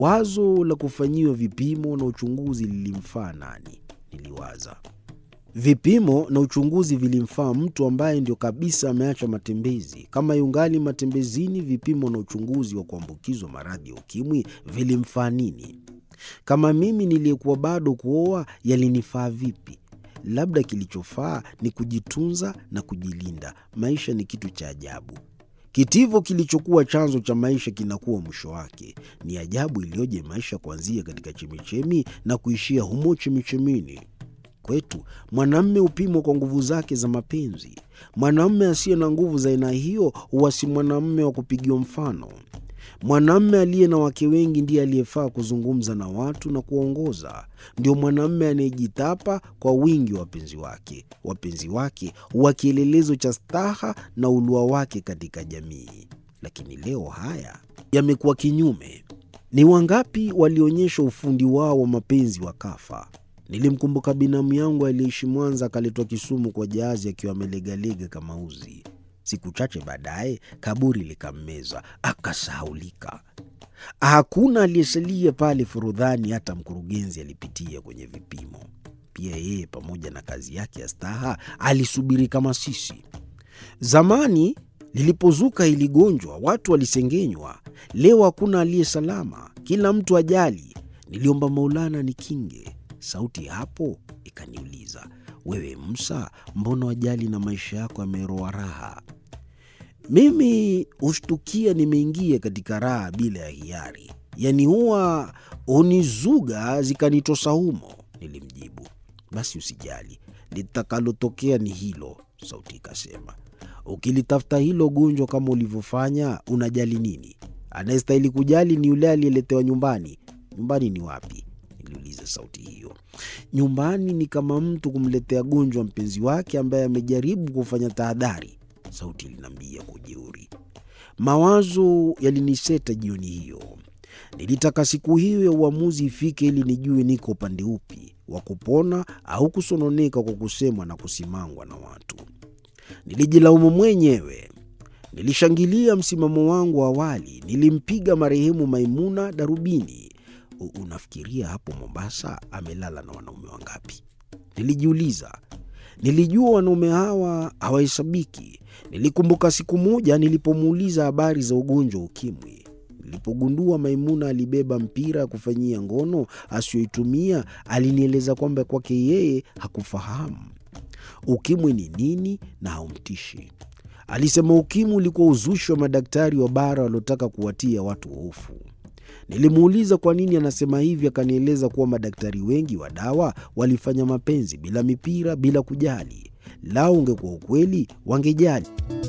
Wazo la kufanyiwa vipimo na uchunguzi lilimfaa nani? Niliwaza. Vipimo na uchunguzi vilimfaa mtu ambaye ndio kabisa ameacha matembezi. Kama yungali matembezini, vipimo na uchunguzi wa kuambukizwa maradhi ya ukimwi vilimfaa nini? Kama mimi niliyekuwa bado kuoa, yalinifaa vipi? Labda kilichofaa ni kujitunza na kujilinda. Maisha ni kitu cha ajabu. Kitivo kilichokuwa chanzo cha maisha kinakuwa mwisho wake. Ni ajabu iliyoje maisha kuanzia katika chemichemi na kuishia humo chemichemini. Kwetu mwanamme hupimwa kwa nguvu zake za mapenzi. Mwanamme asiye na nguvu za aina hiyo huwa si mwanamme wa kupigiwa mfano. Mwanamme aliye na wake wengi ndiye aliyefaa kuzungumza na watu na kuwaongoza. Ndio mwanamme anayejitapa kwa wingi wa wapenzi wake. Wapenzi wake huwa kielelezo cha staha na ulua wake katika jamii. Lakini leo haya yamekuwa kinyume. Ni wangapi walionyesha ufundi wao wa mapenzi wakafa? Nilimkumbuka binamu yangu aliyeishi Mwanza, akaletwa Kisumu kwa jahazi akiwa amelegalega kama uzi. Siku chache baadaye kaburi likammeza, akasahaulika. Hakuna aliyesalia pale Forodhani, hata mkurugenzi alipitia kwenye vipimo. Pia yeye pamoja na kazi yake ya staha alisubiri kama sisi. Zamani lilipozuka hili gonjwa, watu walisengenywa. Leo hakuna aliye salama, kila mtu ajali. Niliomba Maulana nikinge. Sauti hapo ikaniuliza, wewe Musa, mbona wajali na maisha yako yameroa raha? Mimi hushtukia nimeingia katika raha bila ya hiari, yaani huwa hunizuga zikanitosa humo. Nilimjibu, basi usijali, litakalotokea ni hilo. Sauti ikasema, ukilitafuta hilo gonjwa kama ulivyofanya, unajali nini? Anayestahili kujali ni yule aliyeletewa nyumbani. Nyumbani ni wapi? Niliuliza sauti hiyo. Nyumbani ni kama mtu kumletea gonjwa mpenzi wake ambaye amejaribu kufanya tahadhari, sauti iliniambia kwa ujeuri. Mawazo yaliniseta jioni hiyo. Nilitaka siku hiyo ya uamuzi ifike ili nijue niko upande upi wa kupona au kusononeka kwa kusemwa na kusimangwa na watu. Nilijilaumu mwenyewe. Nilishangilia msimamo wangu wa awali. Nilimpiga marehemu Maimuna darubini. Unafikiria hapo Mombasa amelala na wanaume wangapi? Nilijiuliza. Nilijua wanaume hawa hawahesabiki. Nilikumbuka siku moja nilipomuuliza habari za ugonjwa wa ukimwi. Nilipogundua Maimuna alibeba mpira ya kufanyia ngono asiyoitumia, alinieleza kwamba kwake yeye hakufahamu ukimwi ni nini na haumtishi. Alisema ukimwi ulikuwa uzushi wa madaktari wa bara waliotaka kuwatia watu hofu. Nilimuuliza kwa nini anasema hivi, akanieleza kuwa madaktari wengi wa dawa walifanya mapenzi bila mipira, bila kujali. Lao ungekuwa ukweli, wangejali.